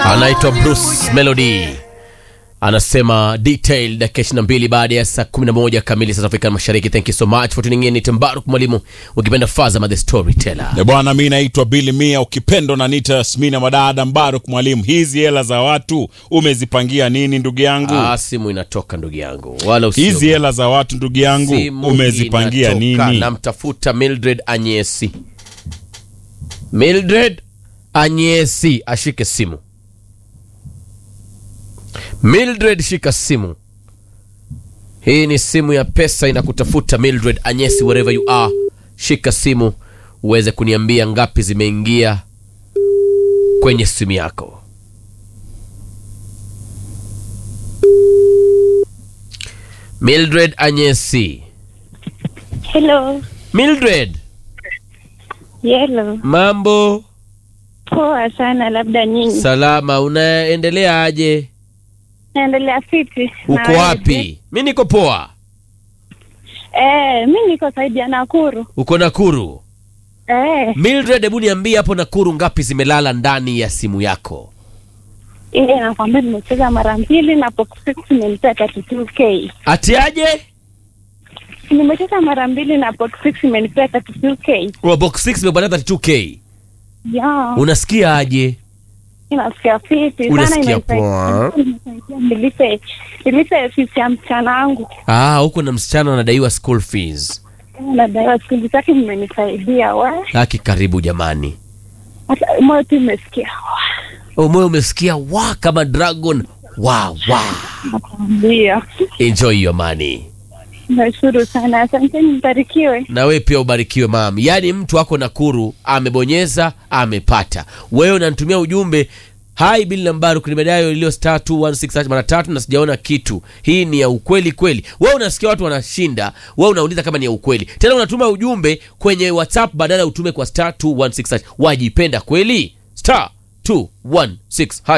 anaitwa Bruce Melody anasema detail dakika 22 baada ya saa 11 kamili South African Mashariki. Thank you so much for tuning in. Ni Mbaruk mwalimu, ukipenda Fazama the storyteller. E bwana, mi naitwa Billy Mia, ukipendwa na nita Yasmina Madada Mbaruk mwalimu. Hizi hela za watu umezipangia nini ndugu yangu? Ah, simu inatoka ndugu yangu, wala usio Hizi hela za watu ndugu yangu Simu umezipangia inatoka. nini? Namtafuta Mildred Anyesi. Mildred Anyesi ashike simu. Mildred, shika simu. Hii ni simu ya pesa inakutafuta Mildred Anyesi, wherever you are, shika simu uweze kuniambia ngapi zimeingia kwenye simu yako. Mildred Anyesi. Hello. Mildred, Yellow. mambo Poa sana, labda nyinyi. salama, unaendelea aje? Naendelea fiti. Uko Na wewe? wapi? Mi niko poa. Eh, mi niko saidi ya Nakuru. Uko Nakuru? Eh, Mildred, hebu niambie hapo Nakuru ngapi zimelala ndani ya simu yako? ile nakwambia nimecheza mara mbili na box six imenipea 32k. Ati aje? Nimecheza mara mbili na box six imenipea 32k. Kwa box 6 imepata 32k. Ya, Unasikia aje? inasikia fiti sana Unasikia imenisaidia- poa. imenisaidia nilipe nilipe fees ya mchana wangu. Ah, huko na msichana anadaiwa school fees. Nadaiwa siku zake mmenisaidia wa. Haki karibu jamani. Hata moyo tu imesikia. Oh, moyo umesikia wa kama dragon. Wa wa. Nakwambia. Enjoy your money. Nashukuru sana. Asanteni, mbarikiwe. na wewe pia ubarikiwe mam. Yaani mtu ako Nakuru amebonyeza amepata, wewe unanitumia ujumbe hai Bili Lambaru nimedai iliyo star 216 mara tatu na sijaona kitu. Hii ni ya ukweli kweli? Wewe unasikia watu wanashinda, wewe unauliza kama ni ya ukweli, tena unatuma ujumbe kwenye WhatsApp badala ya utume kwa star 216. Wajipenda kweli? star 216